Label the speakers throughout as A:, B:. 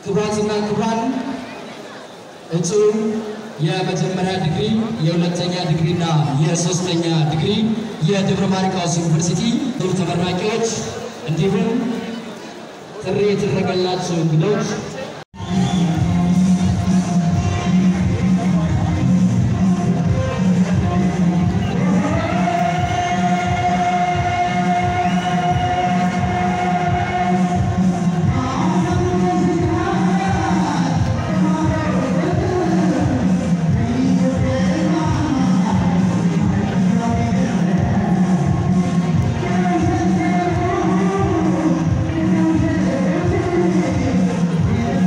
A: ክቡራትና ክቡራን እጩ የመጀመሪያ ዲግሪ የሁለተኛ ዲግሪና የሶስተኛ ዲግሪ የደብረ ማርቆስ ዩኒቨርሲቲ ተመራቂዎች እንዲሁም ጥሪ የተደረገላቸው እንግዶች
B: Thank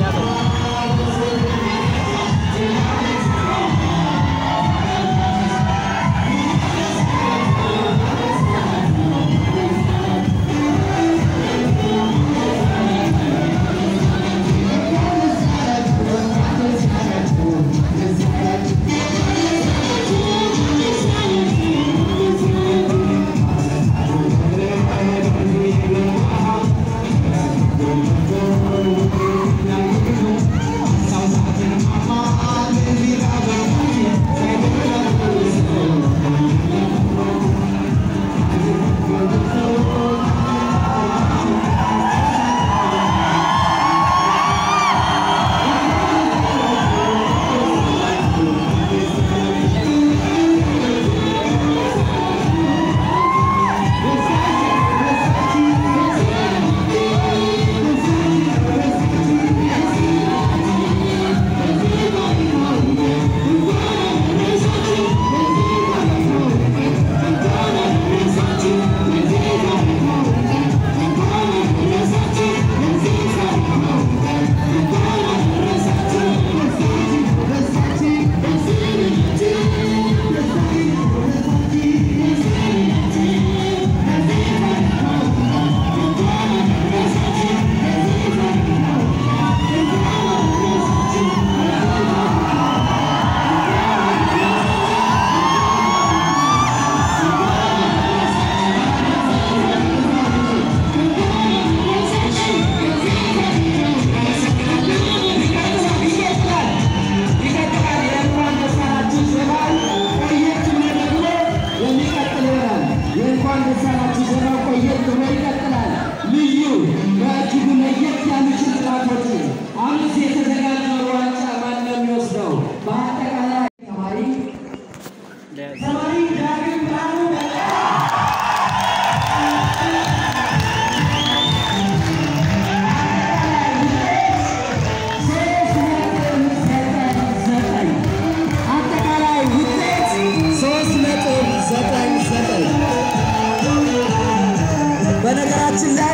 B: በነገራችን ላይ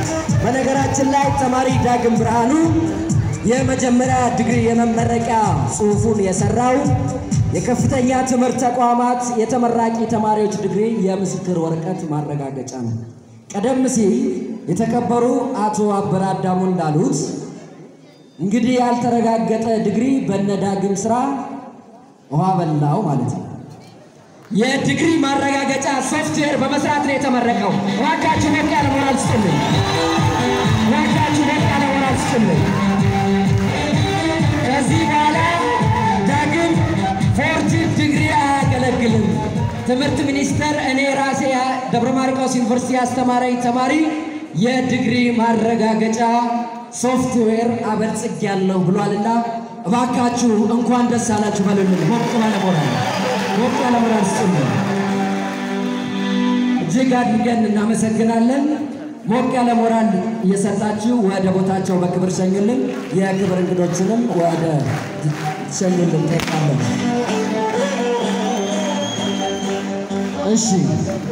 B: በነገራችን ላይ ተማሪ ዳግም ብርሃኑ የመጀመሪያ ዲግሪ የመመረቂያ ጽሑፉን የሰራው የከፍተኛ ትምህርት ተቋማት የተመራቂ ተማሪዎች ዲግሪ የምስክር ወረቀት ማረጋገጫ ነው። ቀደም ሲል የተከበሩ አቶ አበራ አዳሙ እንዳሉት እንግዲህ ያልተረጋገጠ ዲግሪ በነ ዳግም ስራ ውሃ በላው ማለት ነው። የዲግሪ ማረጋገጫ ሶፍትዌር በመስራት ነው የተመረቀው። እባካችሁ ሞቅ ያለ ሞራል ስጡልኝ። እባካችሁ ሞቅ ያለ ሞራል ስጡልኝ። ከዚህ በኋላ ዳግም ፎርቲን ዲግሪ አያገለግልም። ትምህርት ሚኒስቴር እኔ ራሴ ደብረ ማርቆስ ዩኒቨርሲቲ ያስተማረኝ ተማሪ የዲግሪ ማረጋገጫ ሶፍትዌር አበልጽጌያለሁ ብሏልና እባካችሁ እንኳን ደስ አላችሁ በሉልን። ሞቅ ባለ ሞራል ሞቅ ያለ ሞራል ስጡልን። እጅግ አድርገን እናመሰግናለን። ሞቅ ያለ ሞራል እየሰጣችሁ ወደ ቦታቸው በክብር ሸኙልን። የክብር እንግዶችንም ወደ ሸኙልን ጠይቃለን። እሺ